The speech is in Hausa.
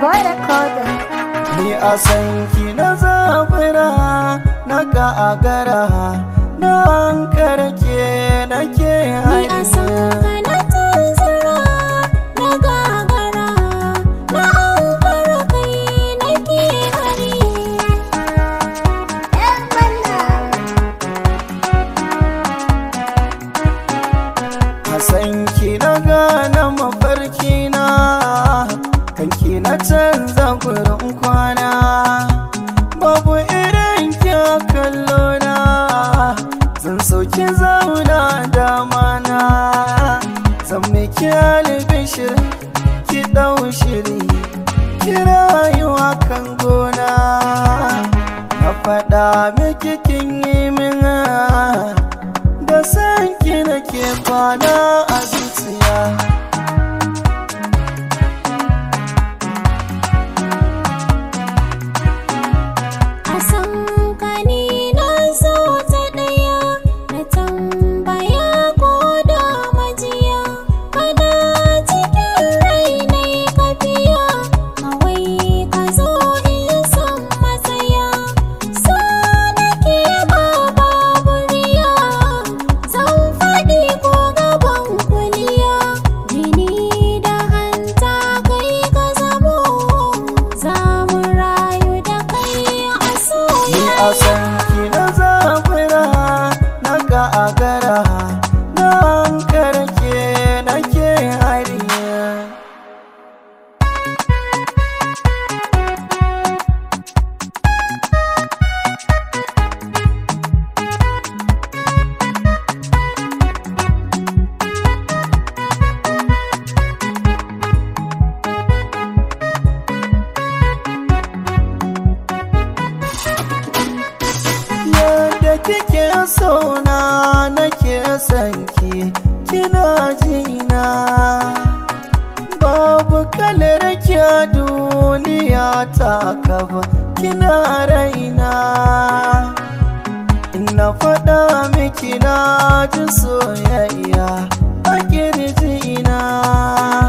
boy recorder. Ni a san ki na zabura na gagara na karke nake Ni a san ka na tanzara na gagara na aukar kai nake hari Yan manna. A san ki na gane mafarki na kanki na canza gurin kwana babu irin kya kallo na zan sauki zauna dama na zan miki albishir ki dau shiri ki rayuwa kan gona na faɗa miki kin yi min da san ki nake kwana a zuciya a san ka ni na zo ta ɗaya na tambaya ko da majiya kada cikin rai na yi kafiya kawai ka zo in san matsaya so nake ba babu riya zan faɗi ko gaban kuliya jini da hanta kai ka zamo za mu rayu da kai a Ni a soyayya san ki na zabura na gagara na karke nake hariya yadda kike sona nake son ki kina jina babu kalar kya duniya ta kafa kina raina ina faɗa miki na ji soyayya a kirjina